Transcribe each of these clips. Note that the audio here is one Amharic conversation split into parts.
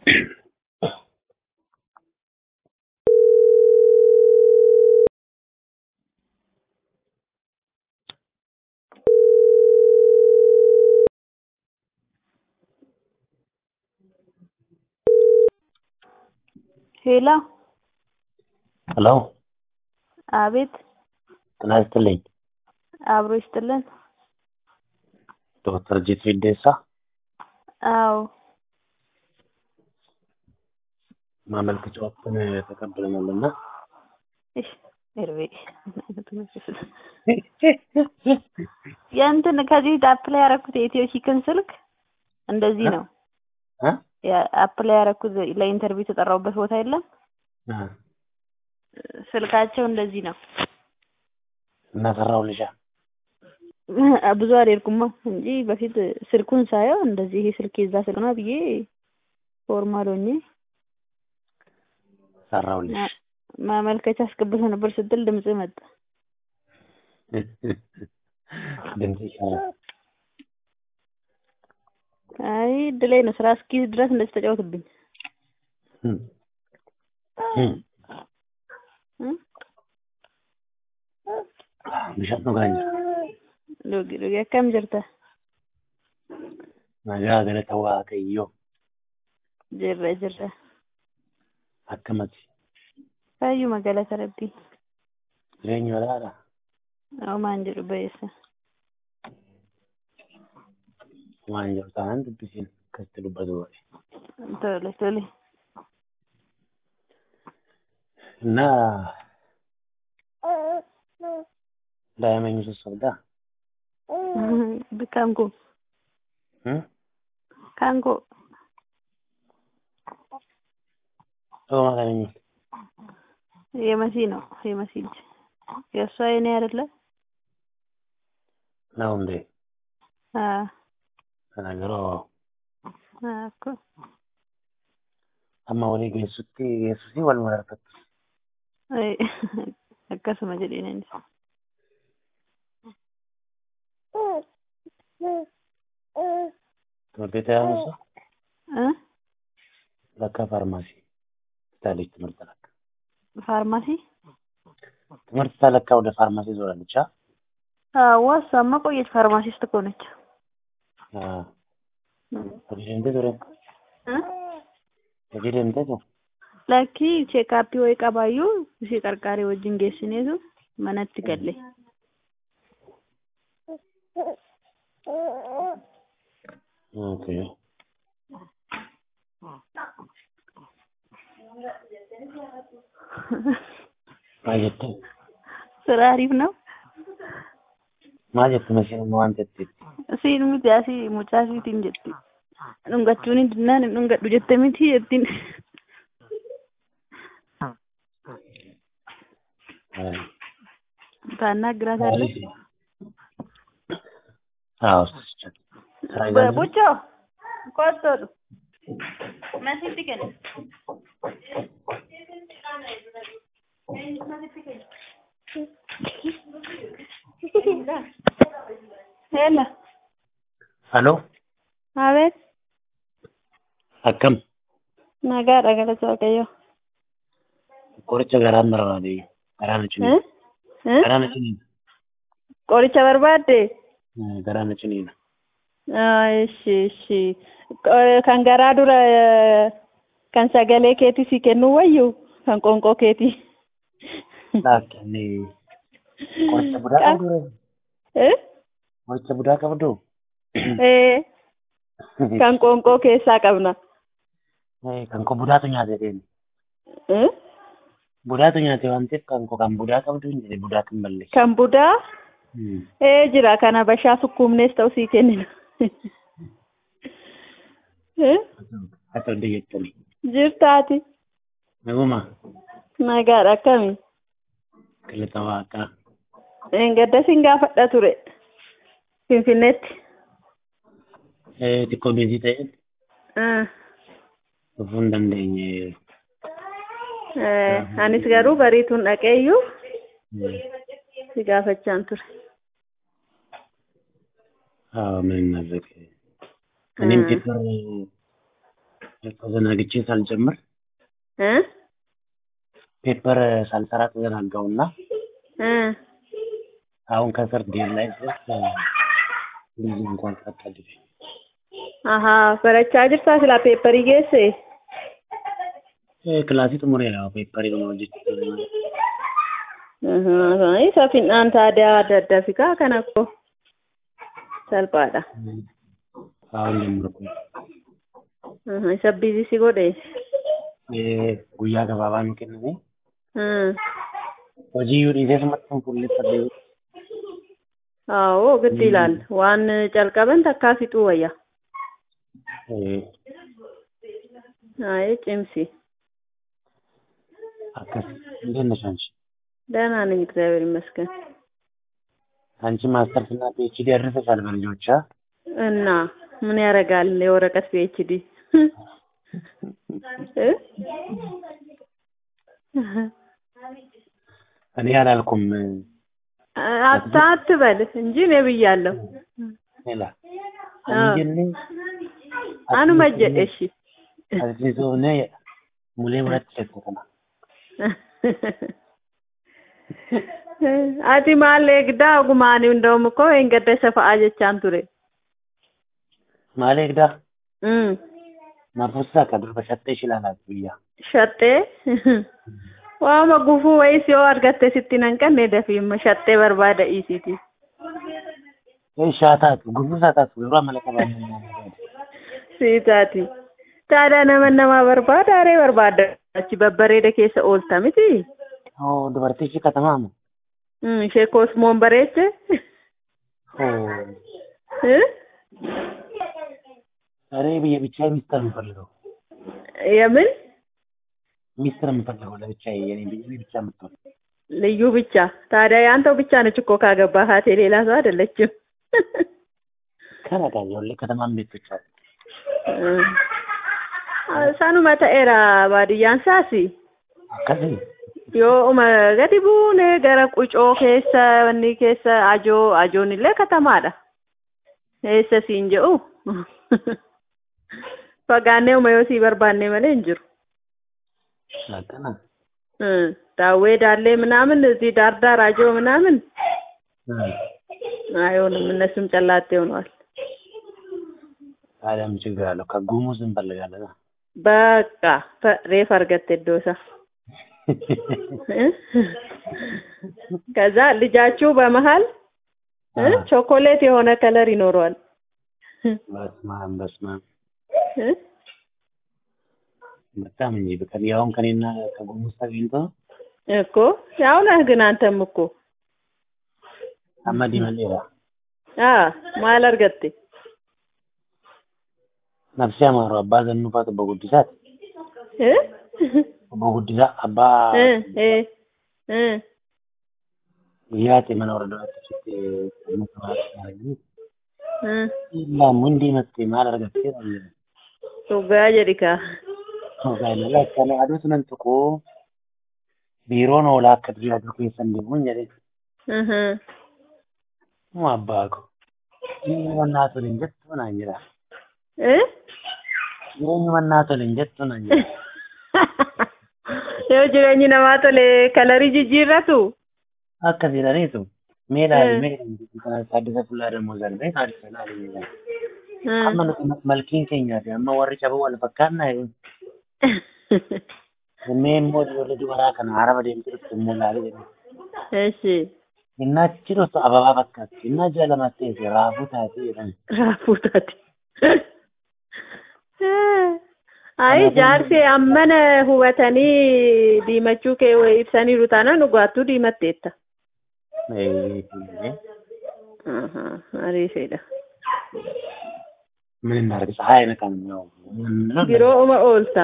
ሄሎ ሄሎ አቤት ጤና ይስጥልኝ። አብሮ ይስጥልን። ዶክተር ጂቱ ኢዴሳ አዎ ማመልከቻዎችን ተቀብለናልና እሺ እርቤ የእንትን ከዚህ አፕላይ ያደረኩት የኢትዮ ቺክን ስልክ እንደዚህ ነው። እ አፕላይ ያደረኩት ለኢንተርቪው የተጠራሁበት ቦታ የለም። እ ስልካቸው እንደዚህ ነው። እና ሰራሁልሻ ብዙ አልሄድኩማ እንጂ በፊት ስልኩን ሳየው እንደዚህ ይሄ ስልክ የዛ ስልክ ነው ብዬ ፎርማል ሆኜ ሰራሁልሽ። ማመልከቻ አስገብቶ ነበር ስትል ድምጽ መጣ። ድምጽ ይሻላል። አይ እድሌ ነው። ስራ እስኪይዝ ድረስ እንደዚህ ተጫወትብኝ። እም እም እ bishaan dhugaa Dhugi dhugi akkam jirta? nagaa galata waaqayyoo Jirra jirra. akkamati Fayyuma galata rabbii. jireenya walaadha Homaan jedhu ba'eessa. waan jiru taanaan dubbisiin akkasitti dubbatu godhe Tole tole. እና daa'ima eenyu sossobdaa Kan koo Hmm? kan koo Dhuguma kan eenyu የመሲ ነው የመሲ ልጅ የእሷ የኔ አይደለ? na hundee አዎ kana yeroo አዎ እኮ amma walii geessutti geessusii wal mararfattu አይ akkasuma jedheen innis. ትምህርት ቤት ያሙሱ እ ለካ ፋርማሲ ትታለች ትምህርት ለካ ፋርማሲ ትምህርት ተለካ ወደ ፋርማሲ ዞራለች አ አዎ እሷማ ቆየች ፋርማሲስት እኮ ነች። hojii deemtee ture እ hojii deemtee ture Lakkii cheekaappii wayii qabaayyuu ishee qarqaaree wajjin geessineetu manatti galle. okay maal jette ስራ አሪፍ ነው። maal jette masiin waan jetteetti Siin miti asii mucaa siitiin jetti. Dhungachuun dinnaan hin dhungadhu jette miti jettiin. ታናግራታለህ? አዎ ስራ ይዛለች ቡቾ ቆጠሩ መሲት ግን ሄሎ halo አቤት akkam nagaadha galata waaqayyo qoricha garaan barbaade garaa na እ ciniina እ garaa na ciniina qoricha barbaadde garaa na ciniina እሺ እሺ Qo- kan garaa dura eh, kan sagalee keetii si kennu wayyu kan qoonqoo keetii laakkinni qoricha budaa qabdu እ qoricha budaa qabdu ee kan qoonqoo keessaa qabna kan ko budaatu nyaate deemi እ budaatu nyaate waan ta'eef kan ko kan budaa qabdu hin jedhe budaa kan balleessu kan budaa ee jira kana bashaa sukkuumnees ta'u sii kennina እ akka adda jettani jirtaati naguma nagaadha akkami galata waaqaa gadda sin gaafadha ture finfinneetti xiqqoo beezii ta'een Ah, dhufuu hin dandeenye eh, anis garuu bariituun dhaqeeyyuu si gaafachaan ture ምን እናድርግ እኔም ፔፐር ተዘናግቼ ሳልጀምር እ ፔፐር ሳልሰራ ተዘናጋውና እ አሁን ከስር ዴል ላይ ድረስ ልጅ እንኳን ፈቀድልኝ። አሀ በረቻ ጅርሳ ስላ ፔፐሪ ጌሴ Kilaasii xumureera peepparii kana hojjechuu. isa fin'aan taadiyaa adda addaa fi kaa kana koo salphaadha. Haawwan ጀምርኩ isa biizisi godhe. guyyaa gabaabaa nu kenname hojii yoo dhiisee sumatti kan fuulleeffadhe Awoo giddi ilaalla waan calqaban takkaa fixuu wayya. Ayi cimsi. akkas እንዴት ነሽ አንቺ? ደህና ነኝ እግዚአብሔር ይመስገን። አንቺ ማስተርስ እና ፒኤችዲ ያደረሰሻል በልጆቿ እና ምን ያደርጋል የወረቀት ፒኤችዲ እኔ አላልኩም አታ አትበል እንጂ እኔ ብያለሁ። ሌላ አንጀኔ አኑ መጀ እሺ አዚዞኔ ሙሌ ሁለት ሸተተና ati maal eegdaa ogumaanii hunda'uum koo hin gadda isa fa'aa jechaan ture. maal eegdaa nafuusaa ka durba shattee shilaalaati biyya Shattee waama gufuu wayis yoo argatte sitti nan qanne dafiimma shattee barbaada dhiisiiti. shaataatu gufuusaa taatu yeroo amala qabaannee Siitaati. Taadhaa nama namaa barbaada haree barbaada achi babbareeda keessa oolta miti. oo dubartii ishee katamaamu Ishee koosmoon bareeche. እኔ ብቻ ሚስጥር የምፈልገው የምን ሚስጥር የምፈልገው ለብቻዬ የኔ ብዬ ብቻ የምትሆን ልዩ ብቻ ታዲያ የአንተው ብቻ ነች እኮ ካገባሃት የሌላ ሰው አይደለችም። ከነጋ ሁሌ ከተማም ቤቶች አሉ sanuma ta'eera baadiyyaan saasi akkasii yoo uma gadi buune gara qucoo keessa wanni keessa ajoo ajoon illee katamaadha eessa siin jedhu fagaannee uma yoo sii barbaanne malee hin jiru akkana daawwee daallee ምናምን እዚህ ዳር ዳር አጆ ምናምን አይሆንም እነሱም ጨላጤ ሆነዋል ታዲያ ምን ችግር አለው ከጉሙዝ እንፈልጋለን በቃ ሬፍ አርገት ዶሳ ከዛ ልጃችሁ በመሀል ቾኮሌት የሆነ ከለር ይኖረዋል። በስማም በስማም በጣም እንጂ በቃ ያውን ከኔና ከጉሙዝ ተገኝቶ እኮ ያው ነህ ግን አንተም እኮ አመዲ መሌላ አ ማል አርገቴ ነፍሴ አማሩ አባ ዘኑፋት በጉዲሳት እ በጉዲሳ አባ እ እ እ ያቴ መኖር ደረሰች ምክራት ያረግ እ ኢላሙ እንዲ መጥቴ ማል አርገቴ ነው ሱጋ ጀዲካ Hogaanala akkana aduu sunan tuquu biiroon oolaa akka durii aduu keessa hin deemuun jedhe እህ mu abbaa ko jireenyi mannaa tole hin jettu naan jedha እ jireenyi mannaa tole hin jettu naan jedha yoo jireenyi namaa tole kalarii jijjiirratu akka jedhaniitu mee laali mee kana taaddisa fullaa dammoo zarbee taaddisa laali amma nuti malkiin keenyaa fi amma warri cabuu wal fakkaannaa Innee immoo ijoollee dubaraa kana harama deemtee dhufte immoo laalee jedhu. እሺ Innaa achi dhuftu ababaa fakkaatti. Innaa ji'a lamas ta'e raafuu taatee jedhan. raafuu taate ayi jaarsi ammana hubatanii diimachuu kee ibsaniiru taanaan dhugaattuu diimatteetta ariifedha ምን እናድርግ? ፀሐይ አይነካም ያው ቢሮ ኡመ ኦልታ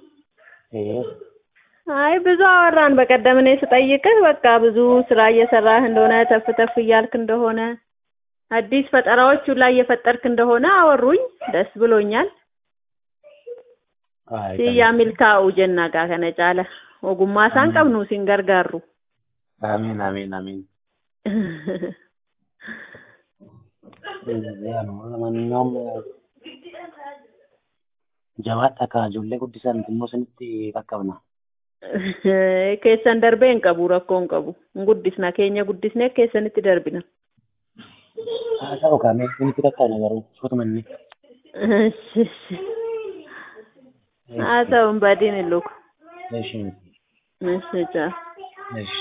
አይ ብዙ አወራን። በቀደም እኔ ስጠይቅህ በቃ ብዙ ስራ እየሰራህ እንደሆነ ተፍ ተፍ እያልክ እንደሆነ አዲስ ፈጠራዎች ላይ እየፈጠርክ እንደሆነ አወሩኝ። ደስ ብሎኛል። ሲያ ሚልካኡ ጀና ጋ ከነ ጫለ ኦጉማ ሳን ቀብኑ ሲንገርጋሩ አሜን አሜን አሜን። ለማንኛውም Jabaadha kaa ijoollee guddisan immoo isinitti qaqqabna. Keessan darbee hin qabu rakkoo hin qabu. Hin guddisna keenya guddisnee keessanitti darbina. Haa ta'u kaa mee isinitti qaqqabna garuu footuma inni. Haa ta'u hin badiin hin luku. Eshi. Eshi jaa. Eshi.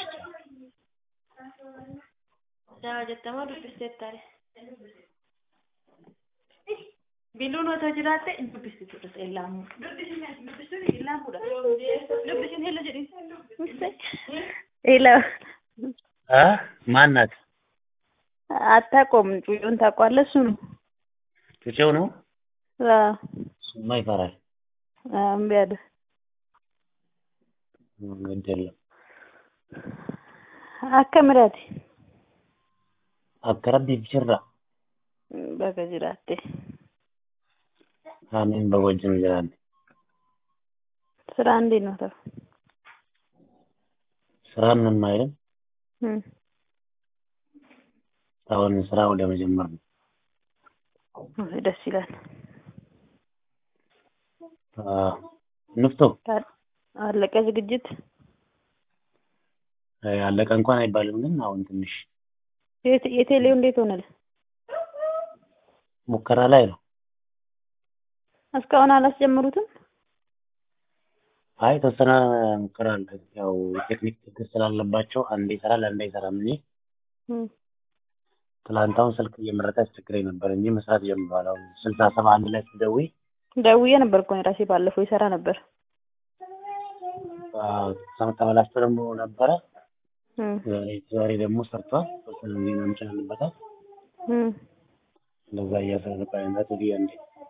Jaa jettamaa dubbisteettaare. Biluun otoo jiraatte hin dubbisitu dhufte illaamu. Dubbisuun illaamuudha. Dubbisuun hilla jedhin. Ila. አ ማናት? አታውቀውም። ጩጩን ታውቀዋለህ? እሱ ነው። ጩጬው ነው? አዎ። እሱማ ይፈራል። እምቢ አለ። ግድ የለም። akkamiidhaati? Akka rabbiif jirra. Bakka jiraatte. Aamiin baga wajjin jiraanne. ስራ እንዴት ነው ተው? ስራ ምንም አይልም። እም፣ አሁን ስራ ወደ መጀመር ነው። ደስ ይላል። አዎ። ንፍቶ አለቀ ዝግጅት? አለቀ እንኳን አይባልም፣ ግን አሁን ትንሽ የት- የቴሌው እንዴት ሆነል? ሙከራ ላይ ነው። እስካሁን አላስጀምሩትም? አይ የተወሰነ ሙከራ አለ። ያው ቴክኒክ ችግር ስላለባቸው አንዴ ይሰራል አንዴ አይሰራም እንጂ እም፣ ትላንት አሁን ስልክ እየመረጠ አስቸግረኝ ነበር እንጂ መስራት ጀምሯል። አሁን ስልሳ ሰባ አንድ ላይ ስትደውይ ደውዬ ነበር እኮ እኔ ራሴ ባለፈው ይሰራ ነበር። ሰው ተበላሽቶ ደግሞ ነበረ። እም፣ ዛሬ ዛሬ ደግሞ ሰርቷል። ተወሰነ ጊዜ መምጫ አለበታል። እም፣ እንደዛ እያሰረ ነበር አይነት ወዲህ አንዴ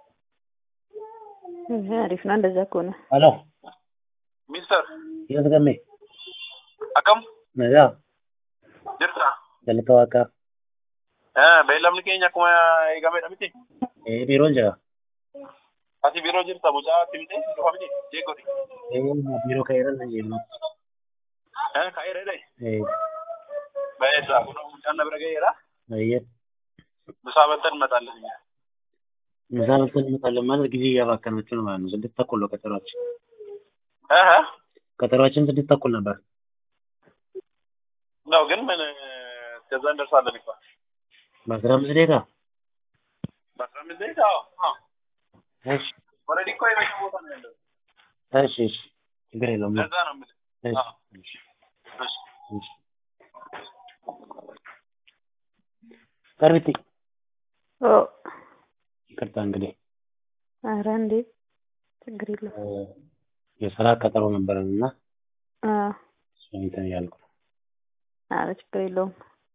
እህ፣ አሪፍ ነው እንደዛ ከሆነ። ሄሎ Mister, የት ገሜ akkam ነጋ jirta? jalqaba akka Eh, beeylamni keenya akkuma eegamedha miti. ee biiroon jira Ati biiroo jirta mucaa timtee dhufa miti jeeqoti. ee biiroo ka'eera na jennu Eh, ka'eera jedhee. ee Baay'eedha kun mucaan na bira ga'eera. ayyee Bisaa baltan maxaallan. ምሳ በልተን እንመጣለን ማለት ጊዜ እያባከናችሁ ነው ማለት ነው። ስድስት ተኩል ነው ቀጠሯችን። Eh, eh. ቀጠሯችን ስድስት ተኩል ነበር። ነው ግን ምን እስከዛ እንደርሳለን እኮ። በአስራ አምስት ደቂቃ በአስራ አምስት ደቂቃ አዎ፣ አዎ። እሺ ኦልሬዲ እኮ የመሸ ቦታ ነው ያለው። እሺ እሺ ችግር የለውም። ለዛ ነው የምልህ። እሺ አዎ። እሺ እሺ። እሺ ቀርቢቲ ኦ፣ ይቅርታ እንግዲህ ኧረ እንዴ ችግር የለውም። እ፣ የስራ ቀጠሮ ነበረን እና አዎ፣ እሱን እንትን እያልኩ ነው። ኧረ ችግር የለውም።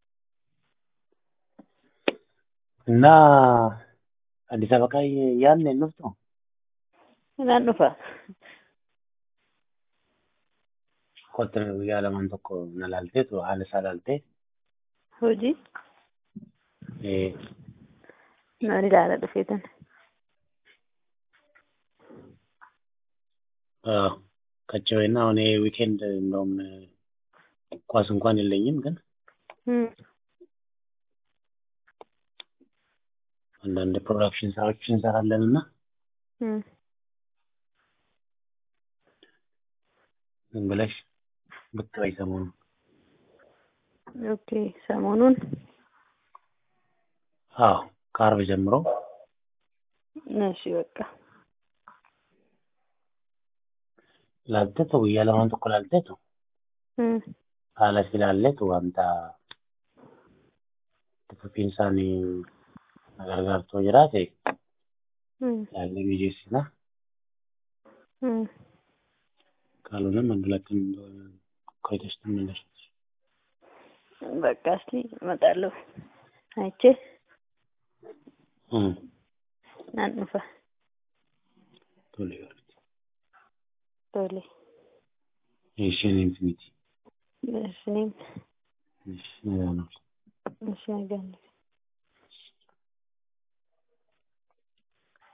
እና አዲስ አበባ ቃይ ያን እንፍቶ Naan dhufa. ቆጥር ያለማን tokko na laalteetu haala isaa laaltee Hojii ee, naan ilaala dhufeetan. አዎ ከቸወይና አሁን ይሄ ዊኬንድ እንደውም ኳስ እንኳን የለኝም ግን እም፣ አንዳንድ ፕሮዳክሽን ስራዎች እንሰራለን እና እም፣ ዝም ብለሽ ብቅ በይ ሰሞኑን ኦኬ ሰሞኑን አዎ ከአርብ ጀምሮ እሺ በቃ ላልቴቱ ያለማን tokko ላልቴቱ እም፣ haala si laalleetu wanta tuffiin isaanii gargaartoo jiraate እም፣ laallee mijeessina እም፣ ካልሆነ መድላችን ቆይተሽ ትመለሻለሽ። በቃ እስኪ እመጣለሁ አይቼ እም፣ naan dhufa ቶሎ ይበሉት። tole. እሺ እኔም ስሚት እሺ እኔም እሺ ነገ ነው። እሺ ነገ እንሂድ።